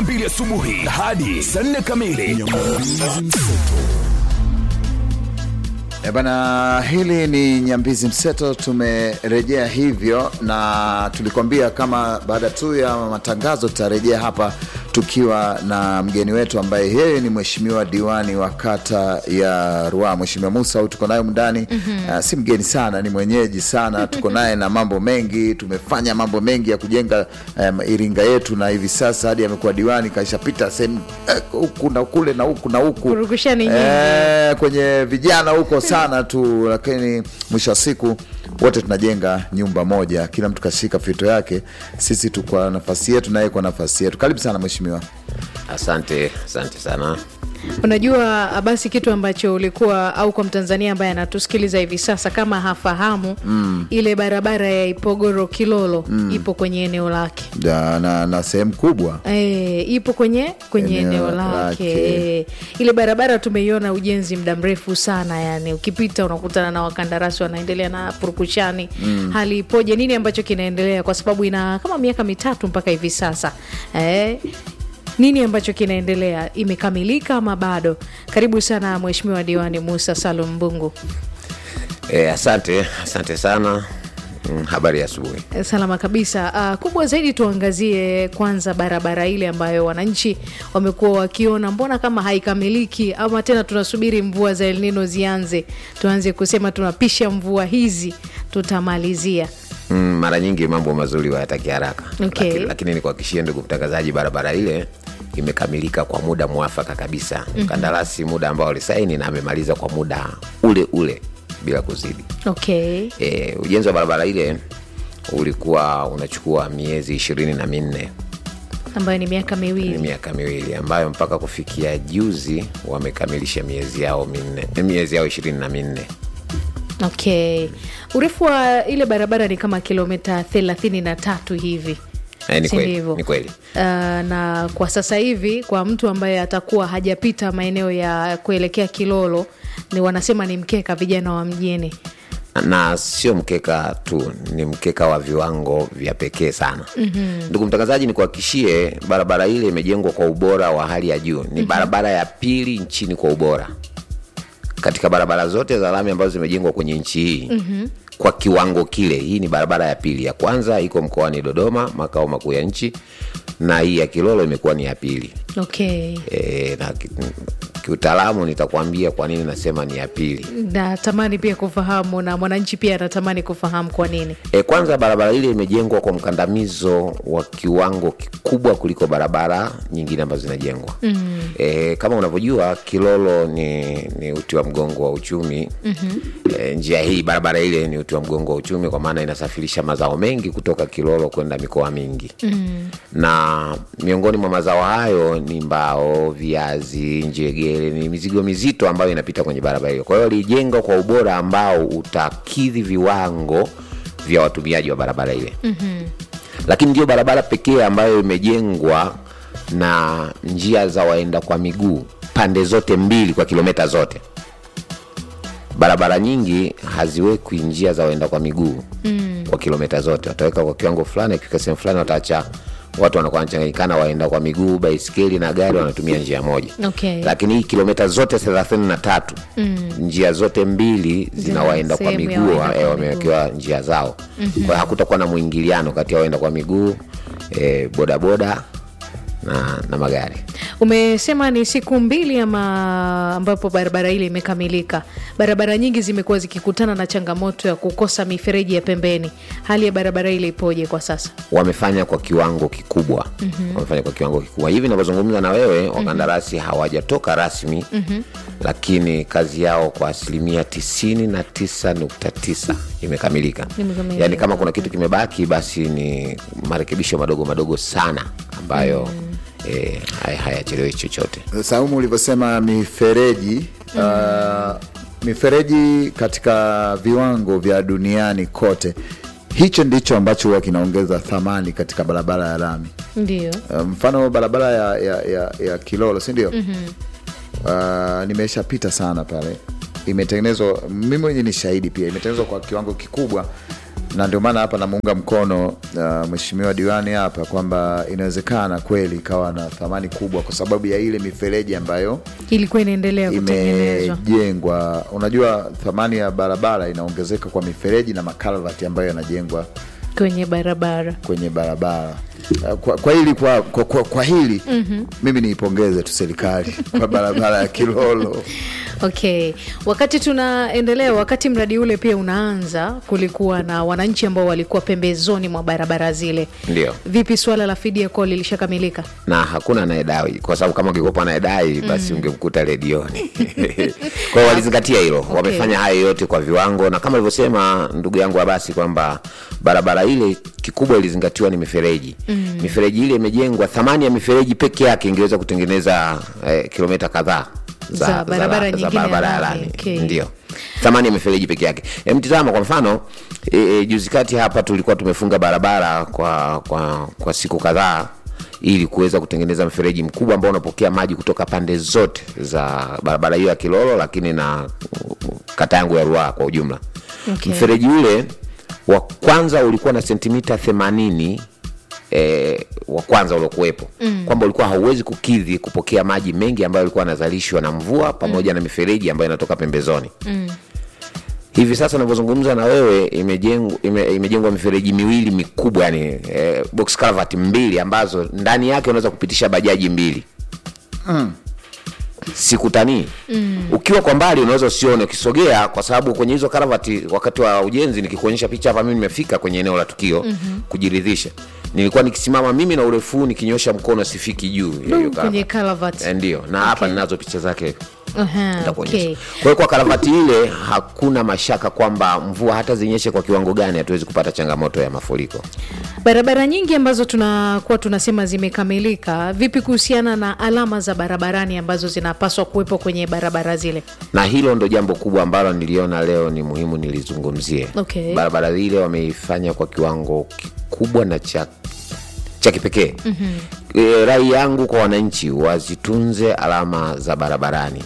mbili asubuhi hadi saa nne kamili. E bana, hili ni Nyambizi Mseto. Tumerejea hivyo, na tulikwambia kama baada tu ya matangazo tutarejea hapa tukiwa na mgeni wetu ambaye yeye ni mheshimiwa diwani wa kata ya Ruaha, Mheshimiwa Musa au tuko naye mndani mm-hmm. Uh, si mgeni sana, ni mwenyeji sana, tuko naye na mambo mengi. Tumefanya mambo mengi ya kujenga um, Iringa yetu, na hivi sasa hadi amekuwa diwani, kaishapita sehemu eh, huku na kule na huku na huku Purukushani nyingi. Eh, kwenye vijana huko sana tu, lakini mwisho wa siku wote tunajenga nyumba moja, kila mtu kashika fito yake. Sisi tu kwa nafasi yetu, naye kwa nafasi yetu. Karibu sana mheshimiwa. Asante, asante sana. Unajua basi kitu ambacho ulikuwa au kwa Mtanzania ambaye anatusikiliza hivi sasa kama hafahamu mm. ile barabara ya Ipogoro Kilolo mm. ipo kwenye eneo lake Da, na, na sehemu kubwa E, ipo kwenye kwenye Eneo eneo lake. lake e, ile barabara tumeiona ujenzi muda mrefu sana yani ukipita unakutana na wakandarasi wanaendelea na purukushani mm. hali ipoje nini ambacho kinaendelea kwa sababu ina kama miaka mitatu mpaka hivi sasa e, nini ambacho kinaendelea imekamilika ama bado karibu sana mheshimiwa diwani musa salum mbungu E, asante, asante sana. Mm, habari ya asubuhi. Eh, Salama kabisa. Uh, kubwa zaidi tuangazie kwanza barabara ile ambayo wananchi wamekuwa wakiona mbona kama haikamiliki, ama tena tunasubiri mvua za El Nino zianze, tuanze kusema tunapisha mvua hizi tutamalizia. Mm, mara nyingi mambo mazuri hayataki haraka Okay. lakini, lakini nikuhakikishie ndugu mtangazaji, barabara ile imekamilika kwa muda mwafaka kabisa. Mkandarasi muda ambao alisaini na amemaliza kwa muda ule ule bila kuzidi. Okay. E, ujenzi wa barabara ile ulikuwa unachukua miezi ishirini na minne ambayo ni miaka ni miwili. miaka miwili ambayo mpaka kufikia juzi wamekamilisha miezi yao minne miezi yao ishirini na minne Okay. Urefu wa ile barabara ni kama kilomita thelathini na tatu hivi. Eh, ni Si kweli, ndivyo? ni kweli. Uh, na kwa sasa hivi kwa mtu ambaye atakuwa hajapita maeneo ya kuelekea Kilolo ni wanasema ni mkeka vijana wa mjini. na sio mkeka tu ni mkeka wa viwango vya pekee sana mm-hmm. ndugu mtangazaji nikuhakikishie barabara ile imejengwa kwa ubora wa hali ya juu ni mm-hmm. barabara ya pili nchini kwa ubora katika barabara zote za lami ambazo zimejengwa kwenye nchi hii mm-hmm. kwa kiwango kile hii ni barabara ya pili ya kwanza iko mkoani dodoma makao makuu ya nchi na hii ya kilolo imekuwa ni ya pili Okay. e, na ki- kiutaalamu nitakwambia kwa nini nasema ni ya pili Natamani pia kufahamu na mwananchi pia anatamani kufahamu kwa nini. E, kwanza barabara ile imejengwa kwa mkandamizo wa kiwango kikubwa kuliko barabara nyingine ambazo zinajengwa mm. E, kama unavyojua Kilolo ni, ni uti wa mgongo wa uchumi mm-hmm. E, njia hii barabara ile ni uti wa mgongo wa uchumi kwa maana inasafirisha mazao mengi kutoka Kilolo kwenda mikoa mingi mm. na miongoni mwa mazao hayo ni mbao, viazi, njegere, ni mizigo mizito ambayo inapita kwenye barabara hiyo. Kwa hiyo ilijengwa kwa ubora ambao utakidhi viwango vya watumiaji wa barabara ile mm-hmm. lakini ndio barabara pekee ambayo imejengwa na njia za waenda kwa miguu pande zote mbili kwa kilomita zote barabara nyingi haziwekwi njia za waenda kwa miguu mm. kwa kilomita zote wataweka kwa kiwango fulani akifika sehemu fulani wataacha watu wanakuwa wanachanganyikana waenda kwa miguu baiskeli na gari wanatumia njia moja Okay. lakini hii kilomita zote thelathini na tatu mm. njia zote mbili Zina zinawaenda kwa sehemu ya miguu waenda kwa eh, wamewekewa njia zao mm-hmm. kwa hiyo hakutakuwa na mwingiliano kati ya waenda kwa miguu eh, bodaboda na, na magari Umesema ni siku mbili ama ambapo barabara ile imekamilika. Barabara nyingi zimekuwa zikikutana na changamoto ya kukosa mifereji ya pembeni. Hali ya barabara ile ipoje kwa sasa? wamefanya kwa kiwango kikubwa mm-hmm. wamefanya kwa kiwango kikubwa hivi navyozungumza na wewe wakandarasi mm-hmm. hawajatoka rasmi mm-hmm. lakini kazi yao kwa asilimia tisini na tisa nukta tisa imekamilika Imekamilika. yaani kama kuna kitu kimebaki basi ni marekebisho madogo madogo sana ambayo mm. eh, hay- hayachelewi chochote Saumu ulivyosema mifereji mm. uh, mifereji katika viwango vya duniani kote, hicho ndicho ambacho huwa kinaongeza thamani katika barabara ya lami. Ndio. Uh, mfano barabara ya, ya, ya, ya Kilolo si ndio? mm-hmm. uh, nimeshapita sana pale, imetengenezwa mimi mwenyewe ni shahidi pia, imetengenezwa kwa kiwango kikubwa na ndio maana hapa namuunga mkono uh, mheshimiwa diwani hapa kwamba inawezekana kweli ikawa na thamani kubwa kwa sababu ya ile mifereji ambayo ilikuwa inaendelea kutengenezwa imejengwa. Unajua, thamani ya barabara inaongezeka kwa mifereji na makalvati ambayo yanajengwa kwenye barabara kwenye barabara. Uh, Kwa, kwa hili kwa, kwa, kwa, kwa hili mm-hmm. mimi niipongeze tu serikali kwa barabara ya Kilolo. okay wakati tunaendelea wakati mradi ule pia unaanza kulikuwa na wananchi ambao walikuwa pembezoni mwa barabara zile Ndio. vipi swala la fidia kwao lilishakamilika na hakuna anayedai kwa sababu kama ungekuwa anayedai basi ungemkuta redioni kwao walizingatia hilo wamefanya hayo yote kwa viwango na kama alivyosema ndugu yangu abasi kwamba barabara ile kikubwa ilizingatiwa ni mifereji mm. mifereji ile imejengwa thamani ya mifereji peke yake ingeweza kutengeneza eh, kilomita kadhaa Za barabara za nyingine barabara ya ya lami, lami okay. ndio thamani ya mifereji peke yake e, mtizama kwa mfano e, e, juzi kati hapa tulikuwa tumefunga barabara kwa, kwa, kwa siku kadhaa ili kuweza kutengeneza mfereji mkubwa ambao unapokea maji kutoka pande zote za barabara hiyo ya Kilolo, lakini na uh, kata yangu ya Ruaha kwa ujumla. Okay. Mfereji ule wa kwanza ulikuwa na sentimita 80 eh, wa kwanza uliokuwepo mm. kwamba ulikuwa hauwezi kukidhi kupokea maji mengi ambayo yalikuwa yanazalishwa na mvua pamoja na mifereji ambayo inatoka pembezoni mm. hivi sasa navyozungumza na wewe imejengwa ime, imejengwa mifereji miwili mikubwa yani eh, box culvert mbili ambazo ndani yake unaweza kupitisha bajaji mbili sikutanii mm. ukiwa kwa mbali unaweza usione ukisogea kwa sababu kwenye hizo karavati wakati wa ujenzi nikikuonyesha picha hapa mimi nimefika kwenye eneo la tukio mm-hmm. kujiridhisha nilikuwa nikisimama mimi na urefu huu nikinyosha mkono sifiki juu ya hiyo kwenye karavati. Calvert. Eh, ndio na hapa ninazo picha zake Aha, nitakuonyesha okay. kwa hiyo kwa karavati ile hakuna mashaka kwamba mvua hata zinyeshe kwa kiwango gani hatuwezi kupata changamoto ya mafuriko barabara nyingi ambazo tunakuwa tunasema zimekamilika vipi kuhusiana na alama za barabarani ambazo zinapaswa kuwepo kwenye barabara zile na hilo ndo jambo kubwa ambalo niliona leo ni muhimu nilizungumzie Okay. barabara ile wameifanya kwa kiwango kikubwa na cha cha kipekee mm-hmm. e, rai yangu kwa wananchi wazitunze alama za barabarani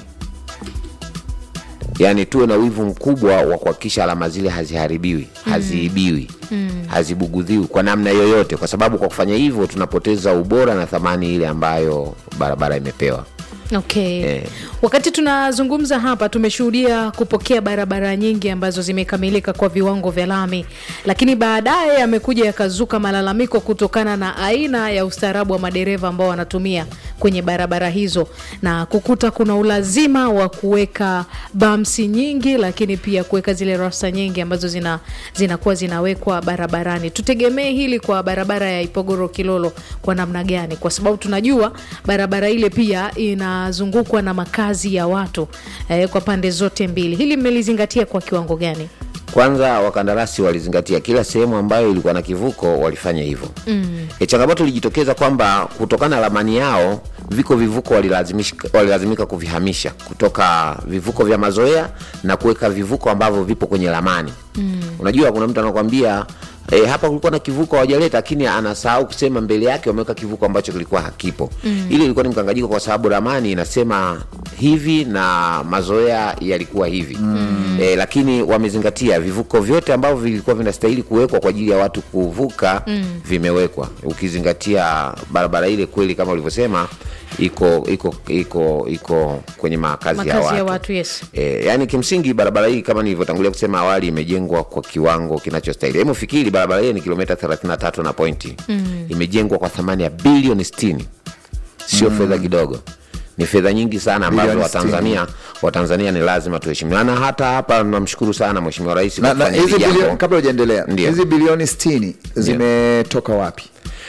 yaani tuwe na wivu mkubwa wa kuhakikisha alama zile haziharibiwi haziibiwi mm. hazibugudhiwi kwa namna yoyote kwa sababu kwa kufanya hivyo tunapoteza ubora na thamani ile ambayo barabara imepewa okay Eh. wakati tunazungumza hapa tumeshuhudia kupokea barabara nyingi ambazo zimekamilika kwa viwango vya lami lakini baadaye yamekuja yakazuka malalamiko kutokana na aina ya ustaarabu wa madereva ambao wanatumia kwenye barabara hizo na kukuta kuna ulazima wa kuweka bamsi nyingi lakini pia kuweka zile rasta nyingi ambazo zina zinakuwa zinawekwa barabarani tutegemee hili kwa barabara ya ipogoro kilolo kwa namna gani kwa sababu tunajua barabara ile pia inazungukwa na makazi ya watu eh, kwa pande zote mbili hili mmelizingatia kwa kiwango gani kwanza wakandarasi walizingatia kila sehemu ambayo ilikuwa na kivuko walifanya hivyo mm. e, changamoto ilijitokeza kwamba kutokana na ramani yao viko vivuko walilazimishika- walilazimika kuvihamisha kutoka vivuko vya mazoea na kuweka vivuko ambavyo vipo kwenye ramani mm. unajua kuna mtu anakwambia E, hapa kulikuwa na kivuko hawajaleta lakini anasahau kusema mbele yake wameweka kivuko ambacho kilikuwa hakipo mm. ile ilikuwa ni mkanganyiko kwa sababu ramani inasema hivi na mazoea yalikuwa hivi mm. e, lakini wamezingatia vivuko vyote ambavyo vilikuwa vinastahili kuwekwa kwa ajili ya watu kuvuka mm. vimewekwa ukizingatia barabara ile kweli kama ulivyosema iko iko iko iko kwenye makazi, ya makazi watu, ya watu yes E, yani kimsingi barabara hii kama nilivyotangulia kusema awali imejengwa kwa kiwango kinachostahili. Hebu fikiri barabara hii ni kilomita 33 na pointi mm. imejengwa kwa thamani ya bilioni 60, sio mm. fedha kidogo, ni fedha nyingi sana ambazo Bilioni Watanzania Watanzania ni lazima tuheshimiwa, na hata hapa namshukuru sana Mheshimiwa Rais na, kwa na kufanya hizi hili bilioni, jambo. kabla hujaendelea Ndio. hizi bilioni 60 zimetoka wapi?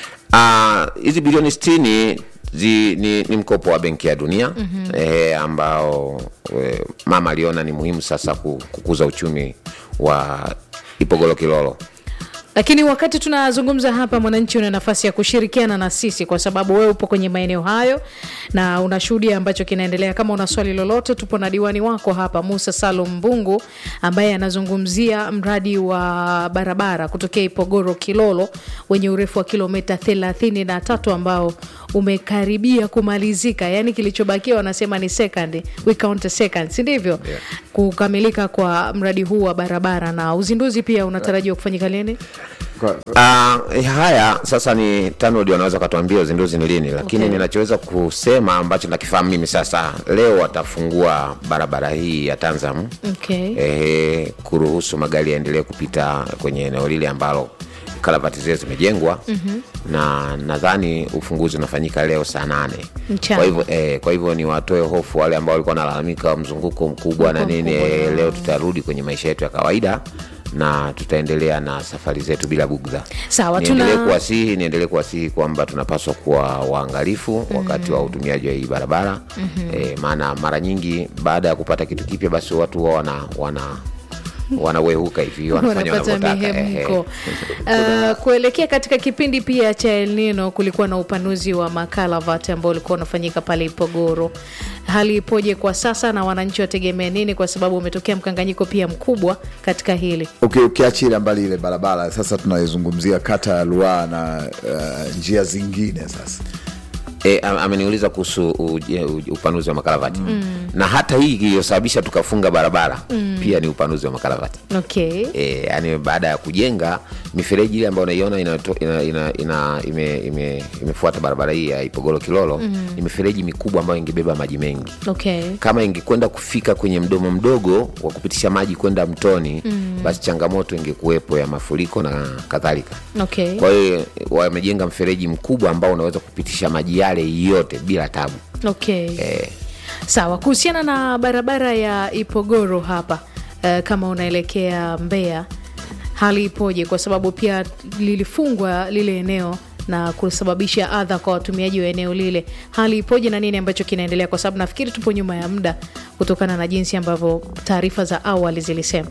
Ah, hizi bilioni 60 zi, ni, ni mkopo wa Benki ya Dunia mm-hmm. eh, ambao eh, mama aliona ni muhimu sasa ku- kukuza uchumi wa Ipogolo Kilolo. lakini wakati tunazungumza hapa mwananchi una nafasi ya kushirikiana na sisi kwa sababu wewe upo kwenye maeneo hayo na unashuhudia ambacho kinaendelea kama una swali lolote tupo na diwani wako hapa musa salum mbungu ambaye anazungumzia mradi wa barabara kutokea ipogoro kilolo wenye urefu wa kilomita 33 ambao umekaribia kumalizika yaani kilichobakia wanasema ni second we count a second si ndivyo Yeah. kukamilika kwa mradi huu wa barabara na uzinduzi pia unatarajiwa kufanyika lini Kwa- Uh, haya sasa ni TANROADS wanaweza katuambia uzinduzi ni lini, lakini Okay. ninachoweza kusema ambacho nakifahamu mimi sasa, leo watafungua barabara hii ya Tanzam okay. eh, kuruhusu magari yaendelee kupita kwenye eneo lile ambalo karavati zile zimejengwa mm-hmm. na nadhani ufunguzi unafanyika leo saa nane Mchana. kwa hivyo eh, kwa hivyo ni watoe hofu wale ambao walikuwa wanalalamika mzunguko mkubwa na Mzunguko nini mkubwa, eh, yeah. leo tutarudi kwenye maisha yetu ya kawaida na tutaendelea na safari zetu bila bugdha Sawa, niendelee tuna- kuwasihi niendelee kuwasihi kwamba tunapaswa kuwa waangalifu wakati wa utumiaji wa hii barabara mm-hmm. e, maana mara nyingi baada ya kupata kitu kipya basi watu huwa wana wana wanawehuka hivi wanafanya wanapata wanavyotaka ehe. mihemko uh, kuelekea katika kipindi pia cha El Nino kulikuwa na upanuzi wa makalavati ambao ulikuwa unafanyika pale Ipogoro. Hali ipoje kwa sasa na wananchi wategemea nini, kwa sababu umetokea mkanganyiko pia mkubwa katika hili? Uki- ukiachilia mbali ile barabara sasa tunaizungumzia kata ya Ruaha na uh, njia zingine sasa E, am- ameniuliza kuhusu uje- uj- upanuzi wa makaravati mm. na hata hii iliyosababisha tukafunga barabara mm. pia ni upanuzi wa makaravati Okay. e, yani baada ya kujenga mifereji ile ambayo unaiona inato- ina, ina, ina, ime, ime, imefuata barabara hii ya Ipogoro Kilolo mm. ni mifereji mikubwa ambayo ingebeba maji mengi Okay. kama ingekwenda kufika kwenye mdomo mdogo wa kupitisha maji kwenda mtoni mm. basi changamoto ingekuwepo ya mafuriko na kadhalika Okay. kwa hiyo wamejenga mfereji mkubwa ambao unaweza kupitisha maji yale yote bila tabu Okay. eh, Sawa, kuhusiana na barabara ya Ipogoro hapa uh, kama unaelekea Mbeya, hali ipoje? Kwa sababu pia lilifungwa lile eneo na kusababisha adha kwa watumiaji wa eneo lile. Hali ipoje na nini ambacho kinaendelea? Kwa sababu nafikiri tupo nyuma ya muda kutokana na jinsi ambavyo taarifa za awali zilisema.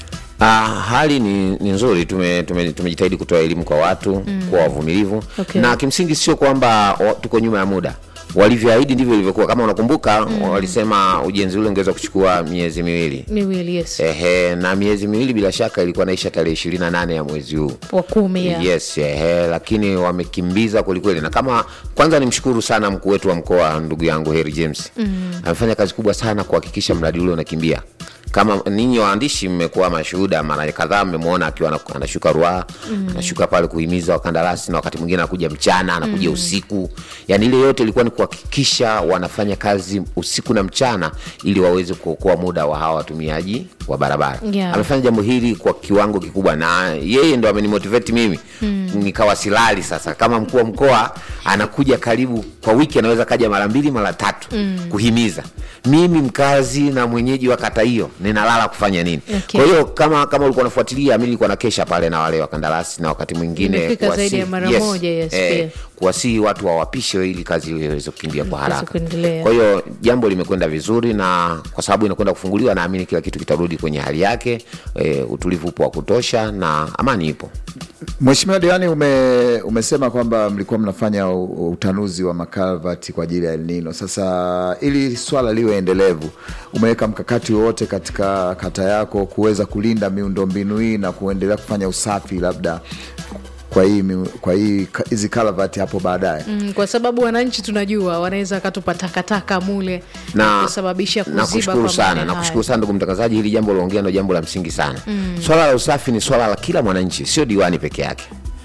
Ah, hali ni, ni nzuri tumejitahidi tume, tumejitahidi kutoa elimu kwa watu mm. kuwa wavumilivu Okay. na kimsingi sio kwamba wa- tuko nyuma ya muda walivyoahidi ndivyo ilivyokuwa kama unakumbuka mm. walisema ujenzi ule ungeweza kuchukua miezi miwili Miwili, yes, ehe na miezi miwili bila shaka ilikuwa naisha tarehe ishirini na nane ya mwezi huu wa kumi ya yes ehe, lakini wamekimbiza kwelikweli na kama kwanza nimshukuru sana mkuu wetu wa mkoa ndugu yangu Harry James mm. amefanya kazi kubwa sana kuhakikisha mradi ule unakimbia kama ninyi waandishi mmekuwa mashuhuda mara kadhaa mmemwona akiwa ana- anashuka Ruaha mm. anashuka pale kuhimiza wakandarasi na wakati mwingine anakuja mchana anakuja mm. usiku yani ile yote ilikuwa ni kuhakikisha wanafanya kazi usiku na mchana ili waweze kuokoa muda wa hawa watumiaji wa barabara Yeah. amefanya jambo hili kwa kiwango kikubwa na yeye ndo amenimotivate mimi mm. nikawa silali sasa kama mkuu wa mkoa anakuja karibu kwa wiki anaweza kaja mara mbili mara tatu mm. kuhimiza mimi mkazi na mwenyeji wa kata hiyo ninalala kufanya nini Okay. kwa hiyo kama kama ulikuwa unafuatilia mi nilikuwa nakesha pale na wale wakandarasi na wakati mwingine Imefika zaidi kuwasihi- ya mara moja, yes, pia. kuwasihi watu wawapishe ili kazi hiyo iweze kukimbia kwa Iweze haraka kuendelea. kwa hiyo jambo limekwenda vizuri na kwa sababu inakwenda kufunguliwa naamini kila kitu kitarudi kwenye hali yake e, utulivu upo wa kutosha na amani ipo Mheshimiwa Diwani, ume, umesema kwamba mlikuwa mnafanya u- utanuzi wa makalvati kwa ajili ya El Nino. Sasa ili swala liwe endelevu, umeweka mkakati wowote katika kata yako kuweza kulinda miundombinu hii na kuendelea kufanya usafi labda kwa hii miu- kwa hii ka- hizi kalvati hapo baadaye? Mm, kwa sababu wananchi tunajua wanaweza wakatupa takataka mule na, na kusababisha kuziba nakushukuru kwa sana maeneo nakushukuru haya. sana ndugu mtangazaji hili jambo uliongea ndo jambo la msingi sana mm. swala la usafi ni swala la kila mwananchi sio diwani peke yake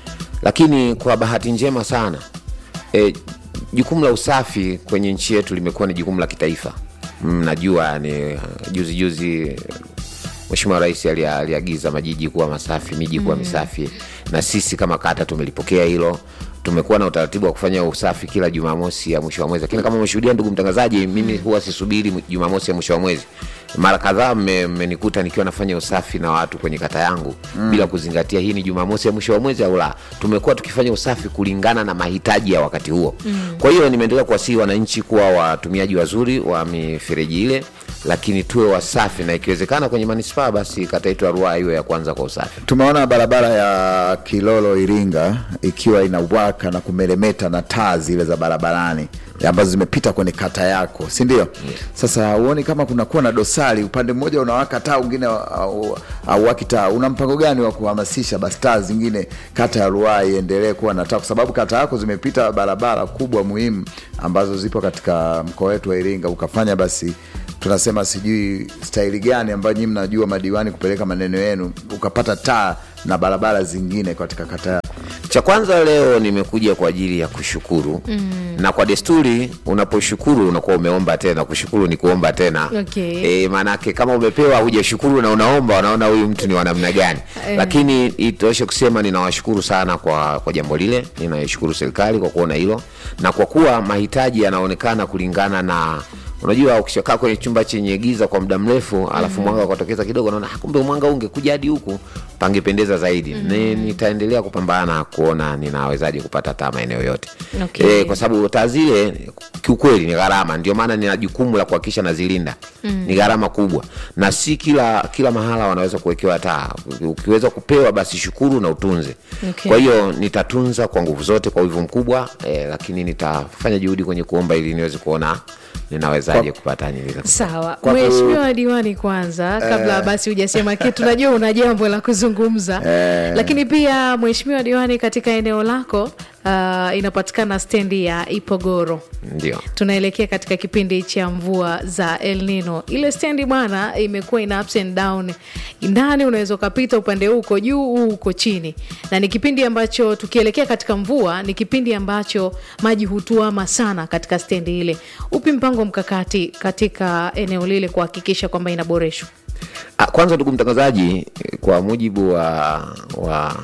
lakini kwa bahati njema sana e, jukumu la usafi kwenye nchi yetu limekuwa ni jukumu la kitaifa Mm, najua ni uh, juzi juzi Mheshimiwa Rais alia- aliagiza majiji kuwa masafi, miji kuwa misafi, na sisi kama kata tumelipokea hilo. Tumekuwa na utaratibu wa kufanya usafi kila Jumamosi ya mwisho wa mwezi, lakini kama umeshuhudia ndugu mtangazaji, mimi huwa sisubiri mu- Jumamosi ya mwisho wa mwezi. Mara kadhaa mme- mmenikuta nikiwa nafanya usafi na watu kwenye kata yangu bila kuzingatia hii ni Jumamosi ya mwisho wa mwezi au la. Tumekuwa tukifanya usafi kulingana na mahitaji ya wakati huo. Kwa hiyo nimeendelea kuwasihi wananchi kuwa watumiaji wazuri wa mifereji ile lakini tuwe wasafi na ikiwezekana kwenye manispaa basi kata yetu ya Ruaha iwe ya kwanza kwa usafi. Tumeona barabara ya Kilolo Iringa ikiwa inawaka na kumeremeta na taa zile za barabarani ambazo zimepita kwenye kata yako, si ndio? Sasa huoni kama kunakuwa na dosari, upande mmoja unawaka taa, mwingine au- hauwaki taa. Una mpango gani wa kuhamasisha basi taa zingine kata ya Ruaha iendelee kuwa na taa, kwa sababu kata yako zimepita barabara kubwa muhimu ambazo zipo katika mkoa wetu wa Iringa, ukafanya basi tunasema sijui staili gani ambayo nyinyi mnajua madiwani kupeleka maneno yenu, ukapata taa na barabara zingine katika kata yako. Cha kwanza leo nimekuja kwa ajili ya kushukuru mm. na kwa desturi unaposhukuru unakuwa umeomba tena. Kushukuru ni kuomba tena Okay. e, maanake kama umepewa hujashukuru na unaomba, wanaona huyu mtu ni wa namna gani Eh. lakini itoshe kusema ninawashukuru sana kwa, kwa jambo lile. Ninaishukuru serikali kwa kuona hilo na kwa kuwa mahitaji yanaonekana kulingana na unajua ukishakaa kwenye chumba chenye giza kwa muda mrefu alafu mwanga ukatokeza kidogo, naona "Ah, kumbe mwanga huu ungekuja hadi huku pangependeza zaidi. Ni, nitaendelea kupambana kuona ninawezaje kupata taa maeneo yote Okay. Eh, kwa sababu taa zile kiukweli ni gharama, ndio maana nina jukumu la kuhakikisha nazilinda. Ni gharama kubwa, na si kila kila mahala wanaweza kuwekewa taa. Ukiweza kupewa basi shukuru na utunze. Okay. Kwa hiyo nitatunza kwa nguvu zote, kwa wivu mkubwa eh, lakini nitafanya juhudi kwenye kuomba ili niweze kuona ninawezaje kupata nyingi za Sawa, Kwa ku- mheshimiwa diwani, kwanza kabla basi hujasema kitu, najua una jambo la kuzungumza lakini pia mheshimiwa diwani, katika eneo lako uh, inapatikana stendi ya Ipogoro. ndio Tunaelekea katika kipindi cha mvua za El Nino. Ile stendi bwana, imekuwa ina ups and down, ndani unaweza ukapita upande huu uko juu, huu uko chini, na ni kipindi ambacho tukielekea katika mvua, ni kipindi ambacho maji hutuama sana katika stendi ile. Upi mpango mkakati katika eneo lile kuhakikisha kwamba inaboreshwa? Ah, kwanza ndugu mtangazaji, kwa mujibu wa, wa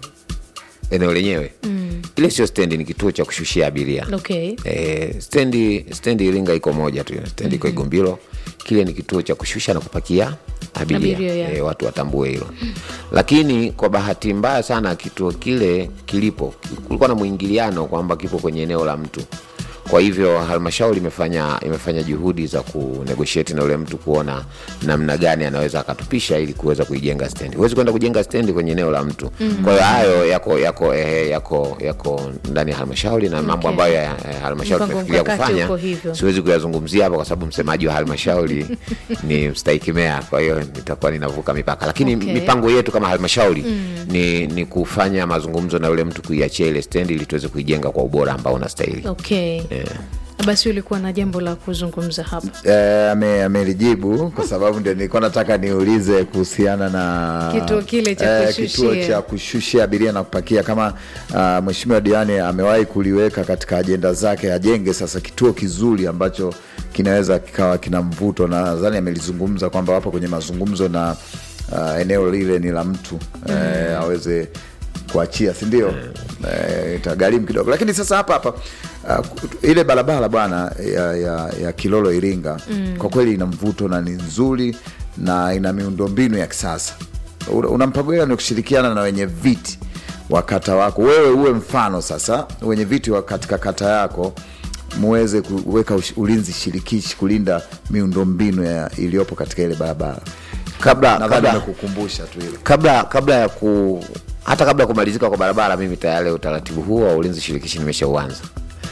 eneo lenyewe mm. ile sio stendi, ni kituo cha kushushia abiria Okay. Eh, stendi stendi Iringa iko moja tu, stendi iko Igumbilo. Kile ni kituo cha kushusha na kupakia abiria, Abiria, yeah. eh, watu watambue hilo. Lakini kwa bahati mbaya sana kituo kile kilipo, kulikuwa na mwingiliano kwamba kipo kwenye eneo la mtu. Kwa hivyo halmashauri imefanya imefanya juhudi za kunegotiate na ule mtu kuona namna gani anaweza akatupisha ili kuweza kuijenga stendi. Huwezi kwenda kujenga stendi kwenye eneo la mtu. Kwa hiyo hayo yako yako eh, yako yako ndani ya halmashauri na mambo Okay. ambayo ya, ya halmashauri Mpango tumefikiria mkakati kufanya uko hivyo. siwezi kuyazungumzia hapa kwa sababu msemaji wa halmashauri ni mstahiki meya, kwa hiyo nitakuwa ninavuka mipaka, lakini Okay. mipango yetu kama halmashauri ni, ni kufanya mazungumzo na yule mtu kuiachia ile stendi ili tuweze kuijenga kwa ubora ambao unastahili. Okay. Basi ulikuwa na jambo la kuzungumza hapa. Eh, ame- amelijibu kwa sababu ndio nilikuwa nataka niulize kuhusiana na Kituo kile cha kituo kushushia. cha kushushia abiria na kupakia kama uh, mheshimiwa diwani amewahi kuliweka katika ajenda zake, ajenge sasa kituo kizuri ambacho kinaweza kikawa kina mvuto, na nadhani amelizungumza kwamba wapo kwenye mazungumzo na uh, eneo lile ni la mtu eh, aweze kuachia si ndio? Eh, itagharimu kidogo, lakini sasa hapa hapa uh, ile barabara bwana ya, ya, ya Kilolo Iringa kwa kweli ina mvuto na ni nzuri na ina miundombinu ya kisasa. Una una mpango gani wa kushirikiana na wenye viti wa kata wako, wewe uwe mfano sasa, wenye viti wa katika kata yako muweze kuweka ush- ulinzi shirikishi kulinda miundombinu ya- iliyopo katika ile barabara. Kabla Nadhani kabla nimekukumbusha tu ile. kabla kabla ya ku hata kabla ya kumalizika kwa barabara, mimi tayari utaratibu huo wa ulinzi shirikishi nimeshauanza,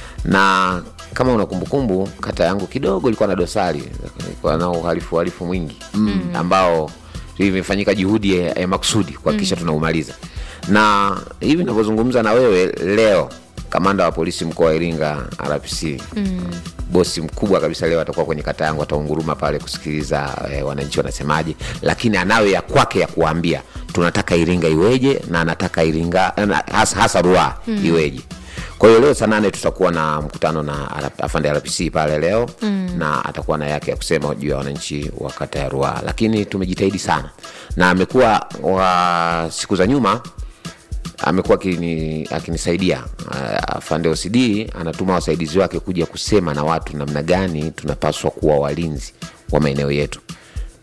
na kama una kumbukumbu, kata yangu kidogo ilikuwa na dosari, ilikuwa na uhalifu uhalifu mwingi ambao imefanyika juhudi ya, ya makusudi kuhakikisha tunaumaliza, na hivi ninavyozungumza na wewe leo, kamanda wa polisi mkoa wa Iringa RPC bosi mkubwa kabisa leo atakuwa kwenye kata yangu, ataunguruma pale kusikiliza eh, wananchi wanasemaje, lakini anayo ya kwake ya kuambia tunataka Iringa iweje na anataka Iringa na hasa, hasa Ruaha iweje. Kwa hiyo leo saa nane tutakuwa na mkutano na RP afande RPC pale leo na atakuwa na yake ya kusema juu ya wananchi wa kata ya Ruaha, lakini tumejitahidi sana na amekuwa wa siku za nyuma amekuwa akini- akinisaidia uh, afande OCD anatuma wasaidizi wake kuja kusema na watu namna gani tunapaswa kuwa walinzi wa maeneo yetu.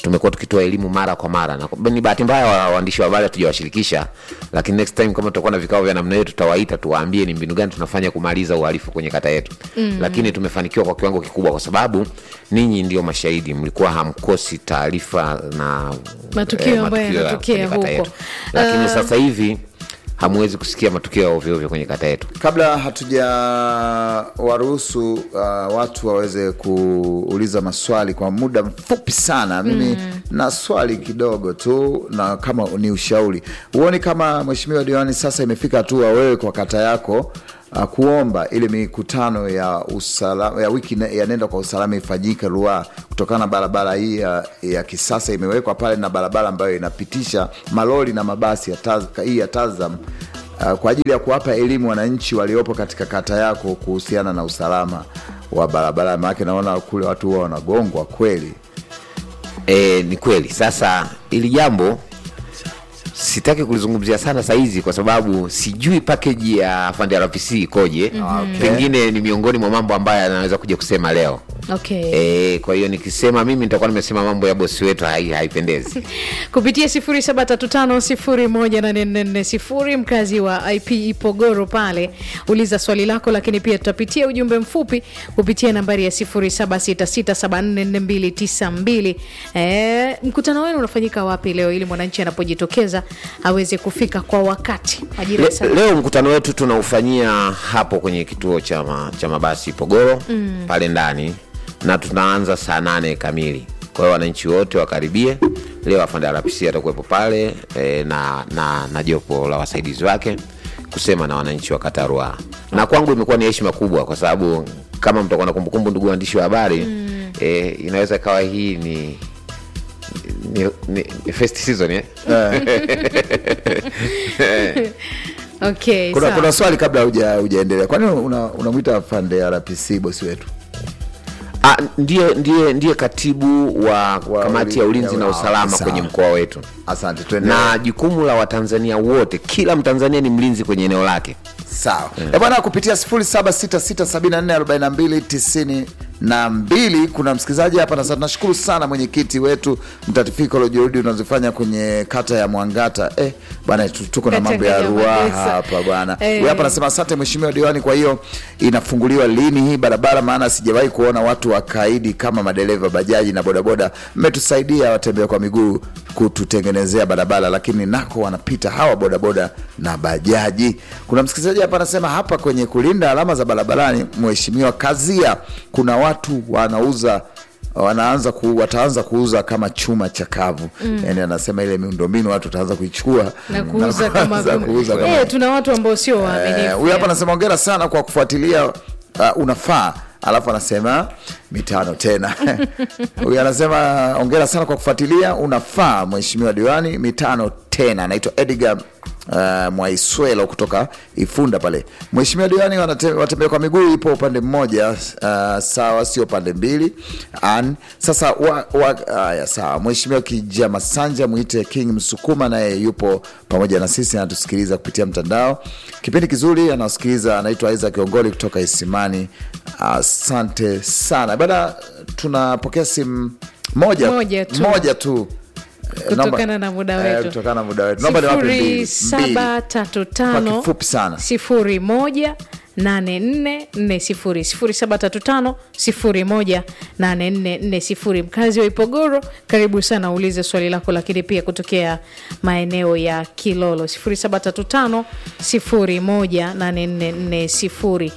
tumekuwa tukitoa elimu mara kwa mara na ni bahati mbaya wa- waandishi wa habari hatujawashirikisha lakini next time kama tutakuwa na vikao vya namna hiyo tutawaita tuwaambie ni mbinu gani tunafanya kumaliza uhalifu kwenye kata yetu mm. lakini tumefanikiwa kwa kiwango kikubwa kwa sababu ninyi ndio mashahidi mlikuwa hamkosi taarifa na Matukio ambayo matukio ya yanatokea kwenye kata huko. yetu. lakini Ah. sasa hivi hamwezi kusikia matukio ya ovyoovyo kwenye kata yetu kabla hatuja waruhusu uh, watu waweze kuuliza maswali kwa muda mfupi sana mimi na swali kidogo tu na kama ni ushauri huoni kama mheshimiwa diwani sasa imefika hatua wewe kwa kata yako uh, kuomba ile mikutano ya usalama ya wiki ne- ya nenda kwa usalama ifanyike Ruaha kutokana na barabara hii ya, ya kisasa imewekwa pale na barabara ambayo inapitisha malori na mabasi ya taz, hii ya Tazam uh, kwa ajili ya kuwapa elimu wananchi waliopo katika kata yako kuhusiana na usalama wa barabara. Maanake naona kule watu huwa wanagongwa kweli. E, ni kweli. Sasa ili jambo sitaki kulizungumzia sana sahizi kwa sababu sijui package ya Fund RPC ikoje. Okay. Pengine ni miongoni mwa mambo ambayo anaweza kuja kusema leo. okay. E, kwa hiyo nikisema mimi nitakuwa nimesema mambo ya bosi wetu hai, haipendezi. kupitia 0735018440 mkazi wa ip ipogoro pale uliza swali lako lakini pia tutapitia ujumbe mfupi kupitia nambari ya 0766744292 e, mkutano wenu unafanyika wapi leo ili mwananchi anapojitokeza aweze kufika kwa wakati majira ya Le, saa leo mkutano wetu tunaufanyia hapo kwenye kituo cha, ma, cha mabasi Pogoro mm. pale ndani na tunaanza saa nane kamili. Kwa hiyo wananchi wote wakaribie. Leo afande RPC atakuwepo pale e, na, na, na jopo la wasaidizi wake kusema na wananchi wa kata ya Ruaha, na kwangu imekuwa ni heshima kubwa kwa sababu kama mtakuwa na kumbukumbu, ndugu waandishi wa habari mm. e, inaweza ikawa hii ni ni, ni, ni first season eh? okay, Kuna, sawa. kuna swali kabla huja- hujaendelea, kwani unamwita una unamwita afande RPC bosi wetu? Ah, ndiye, ndiye, ndiye katibu wa, Wa kamati ya uli- ulinzi ya- na usalama sawa. kwenye mkoa wetu Asante, tuendelee. na jukumu la watanzania wote kila mtanzania ni mlinzi kwenye eneo lake Sawa yeah. Bwana, kupitia 0766744292 kuna msikilizaji hapa na sasa. Tunashukuru sana mwenyekiti wetu mtatifiko la juhudi unazofanya kwenye kata ya Mwangata. Eh, bwana tu- tuko na Kata mambo ya ya Ruaha Magesa. hapa bwana. Eh. Huyu hapa anasema asante mheshimiwa diwani, kwa hiyo inafunguliwa lini hii barabara? Maana sijawahi kuona watu wakaidi kama madereva bajaji na bodaboda. Mmetusaidia watembea kwa miguu kututengenezea barabara, lakini nako wanapita hawa bodaboda na bajaji. Kuna msikilizaji hapa anasema hapa kwenye kulinda alama za barabarani, mheshimiwa Kazia, kuna watu wanauza wanaanza ku, wataanza kuuza kama chuma chakavu mm. Yani anasema ile miundombinu watu wataanza kuichukua na kuuza kama kuanza kuuza kama Eh, tuna watu ambao sio Eh, waaminifu huyu hapa anasema ongera sana kwa kufuatilia uh, unafaa alafu anasema mitano tena huyu anasema ongera sana kwa kufuatilia unafaa mheshimiwa diwani mitano tena anaitwa edgar Uh, mwaiswelo kutoka ifunda pale mheshimiwa diwani wanate- watembea kwa miguu ipo upande mmoja uh, sawa sio pande mbili An, sasa wa, wa, aya, sawa mheshimiwa kija masanja mwite king msukuma naye yupo pamoja na sisi anatusikiliza kupitia mtandao kipindi kizuri anasikiliza anaitwa isaac kiongoli kutoka isimani asante sana bada tunapokea simu moja Moja tu. moja tu Eh, Kutokana naomba- na muda eh, wetu. kutokana na muda wetu naomba niwape mbili mbili. saba tatu tano Kwa kifupi sana. sifuri moja nane nne nne sifuri sifuri saba tatu tano sifuri moja nane nne nne sifuri mkazi wa ipogoro karibu sana uulize swali lako lakini pia kutokea maeneo ya kilolo sifuri saba tatu tano sifuri moja nane nne nne sifuri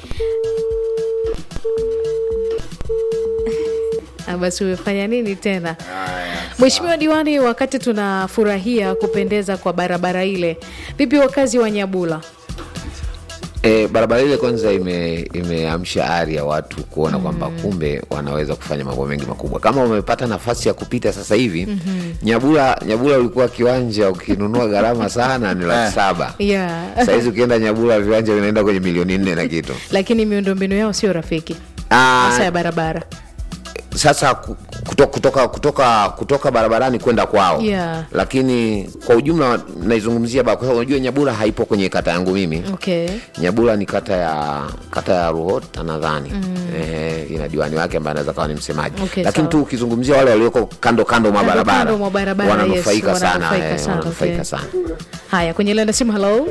Ah, basi umefanya nini tena Mheshimiwa Diwani, wakati tunafurahia kupendeza kwa barabara ile, vipi wakazi wa Nyabula? E, barabara ile kwanza ime- imeamsha ari ya watu kuona kwamba kumbe wanaweza kufanya mambo mengi makubwa. Kama umepata nafasi ya kupita sasa hivi Nyabula, Nyabula ulikuwa kiwanja ukinunua gharama sana ni laki saba. Yeah. Sahizi ukienda Nyabula viwanja vinaenda kwenye milioni nne na kitu. Lakini miundombinu yao sio rafiki Ah, hasa ya barabara. sasa ku- kutoka, kutoka, kutoka, kutoka barabarani kwenda kwao Yeah. lakini kwa ujumla naizungumzia ba- kwa sababu unajua nyabura haipo kwenye kata yangu mimi okay nyabura ni kata ya kata ya ruhota nadhani eh, ina diwani wake ambaye anaweza kawa ni msemaji Okay, lakini sawa. tu ukizungumzia wale walioko kando kando mwa Kando, barabara kando mwa barabara, wananufaika yes, sana wananufaika eh, sana, wananufaika okay. sana haya kwenye lenda simu halo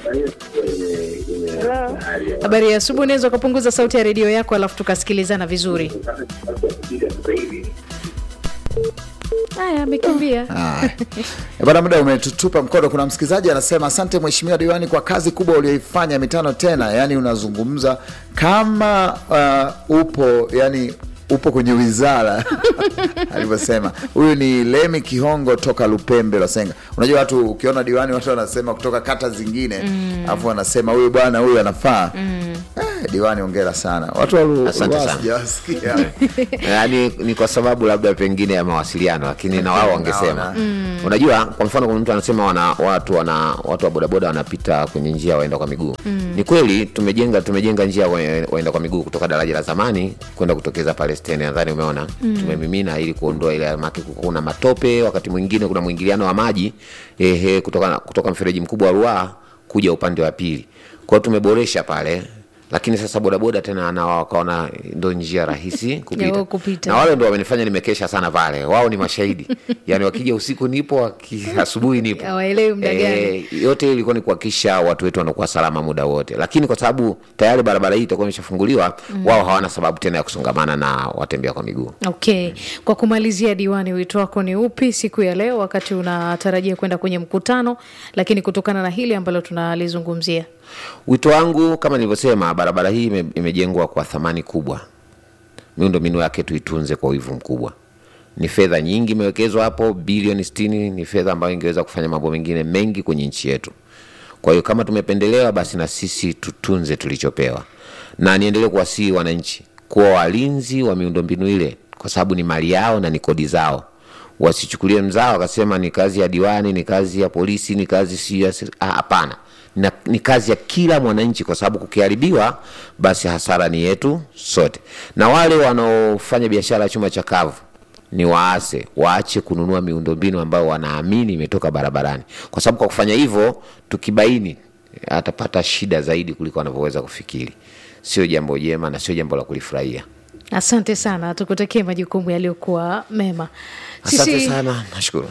habari ya asubuhi unaweza ukapunguza sauti ya redio yako alafu tukasikilizana vizuri haya amekimbia Haya. Eh, Bwana, muda umetutupa mkono. Kuna msikilizaji anasema asante mheshimiwa diwani kwa kazi kubwa ulioifanya mitano tena. Yani unazungumza kama uh, upo yani upo kwenye wizara alivyosema. Huyu ni Lemi Kihongo toka Lupembe Losenga. Unajua watu ukiona diwani watu wanasema kutoka kata zingine alafu wanasema huyu bwana huyu anafaa. Eh, diwani ongera sana. Watu wa Lu- Asante Ruaha sana. sijawasikia. yaani ni kwa sababu labda pengine ya mawasiliano lakini na wao wangesema Naona. unajua kwa mfano kuna mtu anasema wana, watu wana watu wa bodaboda wanapita kwenye njia waenda kwa miguu ni kweli tumejenga tumejenga njia wa- waenda kwa miguu kutoka daraja la zamani kwenda kutokeza pale stendi nadhani umeona tumemimina ili kuondoa ile maki kuna matope wakati mwingine kuna mwingiliano wa maji ehe, kutoka, kutoka mfereji mkubwa wa Ruaha kuja upande wa pili kwao tumeboresha pale lakini sasa bodaboda tena na wakaona ndo njia rahisi kupita, wao kupita. na wale ndo wamenifanya nimekesha sana pale wao ni mashahidi yani wakija usiku nipo waki, asubuhi nipo Hawaelewi muda gani. yote hii ilikuwa ni kuhakikisha watu wetu wanakuwa salama muda wote lakini kwa sababu tayari barabara hii itakuwa imeshafunguliwa wao hawana sababu tena ya kusongamana na watembea kwa miguu okay kwa kumalizia diwani wito wako ni upi siku ya leo wakati unatarajia kwenda kwenye mkutano lakini kutokana na hili ambalo tunalizungumzia wito wangu kama nilivyosema barabara hii ime- imejengwa kwa thamani kubwa miundo mbinu yake tuitunze kwa wivu mkubwa ni fedha nyingi imewekezwa hapo bilioni 60 ni fedha ambayo ingeweza kufanya mambo mengine mengi kwenye nchi yetu kwa hiyo kama tumependelewa basi na sisi tutunze tulichopewa na niendelee kuwasihi wananchi kuwa walinzi wa miundombinu ile kwa sababu ni mali yao na ni kodi zao wasichukulie mzao wakasema ni kazi ya diwani ni kazi ya polisi ni kazi si ya seri- ah, hapana na, ni kazi ya kila mwananchi kwa sababu kukiharibiwa basi hasara ni yetu sote na wale wanaofanya biashara ya chuma cha kavu ni waase waache kununua miundombinu ambayo wanaamini imetoka barabarani kwa sababu kwa kufanya hivyo tukibaini atapata shida zaidi kuliko anavyoweza kufikiri sio jambo jema na sio jambo la kulifurahia asante sana tukutakie majukumu yaliyokuwa mema asante sana nashukuru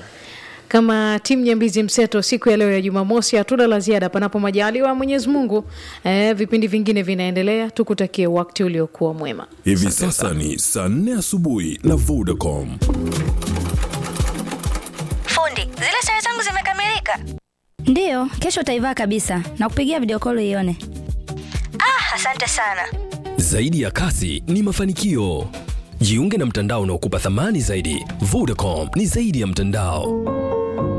kama timu nyambizi mseto siku ya leo ya jumamosi hatuna la ziada panapo majaliwa ya mwenyezi mungu eh, vipindi vingine vinaendelea tukutakie wakati uliokuwa mwema Hivi sasa ni saa nne asubuhi na Vodacom. Fundi, zile sare zangu zimekamilika. Ndiyo, kesho utaivaa kabisa na kupigia video call ione. Ah, asante sana. Zaidi ya kasi ni mafanikio. Jiunge na mtandao unaokupa thamani zaidi. Vodacom ni zaidi ya mtandao.